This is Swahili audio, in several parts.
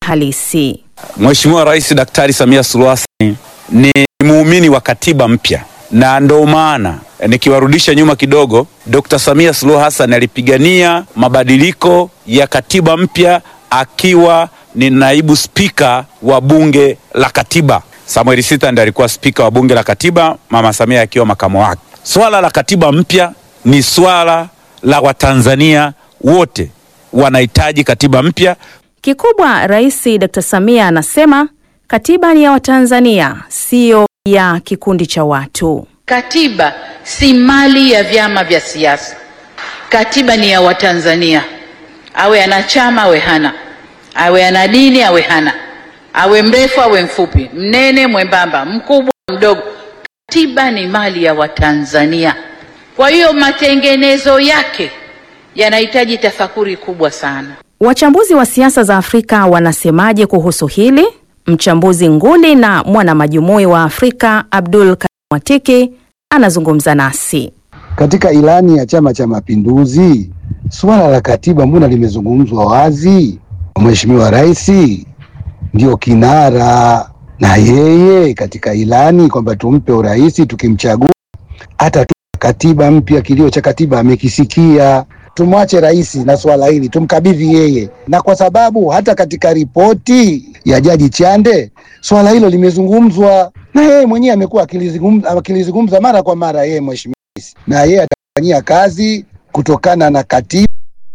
halisi. Mheshimiwa Rais Daktari Samia Suluhu Hassan ni muumini wa katiba mpya, na ndo maana nikiwarudisha nyuma kidogo, Dr. Samia Suluhu Hassan alipigania mabadiliko ya katiba mpya akiwa ni naibu spika wa bunge la katiba. Samuel Sita ndiye alikuwa spika wa bunge la katiba, mama Samia akiwa makamo wake. Swala la katiba mpya ni swala la Watanzania wote, wanahitaji katiba mpya. Kikubwa Rais Dr. Samia anasema katiba ni ya Watanzania, siyo ya kikundi cha watu. Katiba si mali ya vyama vya siasa. Katiba ni ya Watanzania, awe ana chama awe hana, awe ana dini awe hana, awe mrefu awe mfupi, mnene mwembamba, mkubwa mdogo. Katiba ni mali ya Watanzania. Kwa hiyo matengenezo yake yanahitaji tafakuri kubwa sana. Wachambuzi wa siasa za Afrika wanasemaje kuhusu hili? Mchambuzi nguli na mwana majumui wa Afrika Abdul Karim Watiki anazungumza nasi. Katika ilani ya Chama cha Mapinduzi, suala la katiba mbona limezungumzwa wazi? Mheshimiwa Rais ndio kinara, na yeye katika ilani kwamba tumpe urais tukimchagua, hata tu katiba mpya, kilio cha katiba amekisikia. Tumwache rais na swala hili, tumkabidhi yeye, na kwa sababu hata katika ripoti ya Jaji Chande swala hilo limezungumzwa na yeye mwenyewe amekuwa akilizungumza akilizungumza mara kwa mara yeye mheshimiwa rais, na yeye atafanyia kazi kutokana na katiba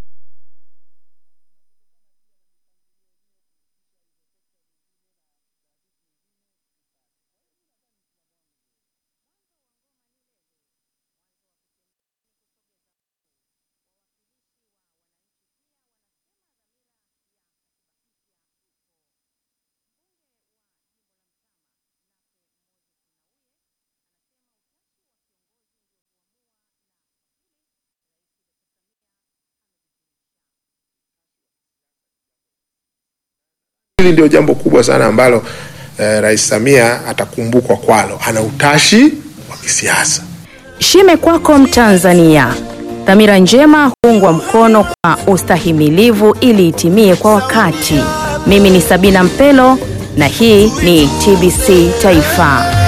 Hili ndio jambo kubwa sana ambalo eh, Rais Samia atakumbukwa kwalo. Ana utashi wa kisiasa. Shime kwako Mtanzania, dhamira njema huungwa mkono kwa ustahimilivu ili itimie kwa wakati. Mimi ni Sabina Mpelo na hii ni TBC Taifa.